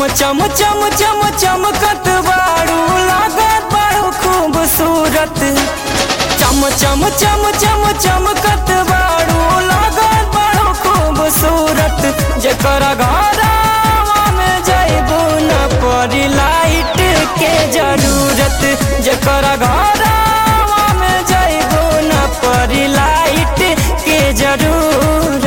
चम चम चम चमकत बारू लागत बारू खूबसूरत चम चम चम चम चमकत बारू लागत बारू खूबसूरत जेकर घरवा में जइबू न पड़ी लाइट के जरूरत जेकर घरवा में जइबू न पड़ी लाइट के जरूरत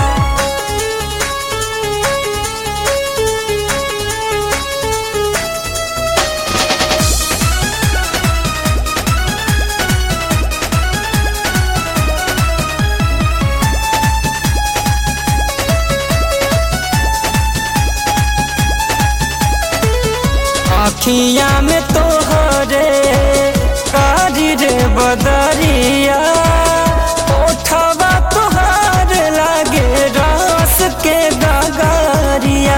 आखिया में तोहरे कारी रे बदरिया ओठवा तोहार लागे रस के गगरिया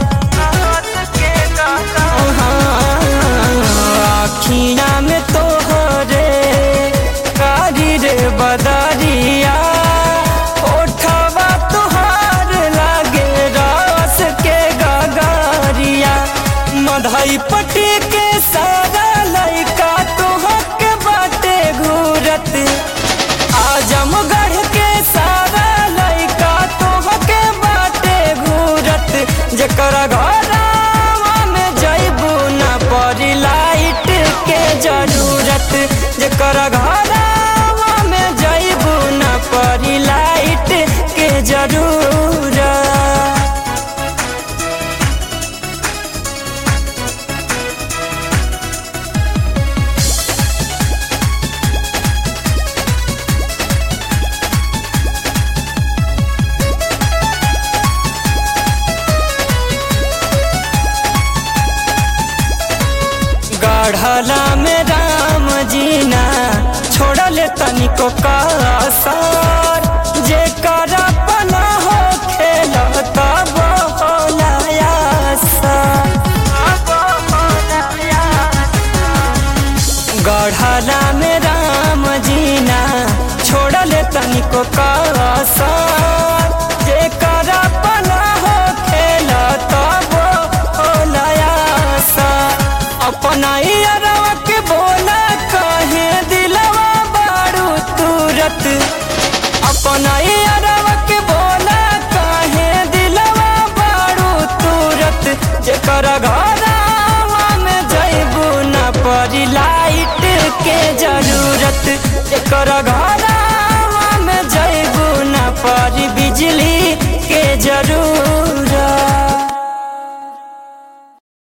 आखिया में तोहरे कारी रे बदरिया ओठवा तोहार लागे रस के गगरिया मधई पटी के सारा लइका तोहक बाटे घूरत आजमगढ़ के सारा लइका तोहक बाटे घूरत जेकर घरवा में जइबू न पड़ी लाइट के जरूरत जेकर घरवा में जइबू न पड़ी लाइट के जरूरत गढ़ला में राम जीना छोड़ले तनिको कसर जे कर अपना हो खेल तब गढ़ला में राम जीना छोड़ले तनिको कसर जे कर अपना हो खेल तब अपना यारवा के बोला कहे दिलवा बारू तुरत अपना यारवा के बोला कहे दिलवा बारू तुरत जेकर घरवा में जइबू न पड़ी लाइट के जरूरत जेकर घरवा में जइबू न पड़ी बिजली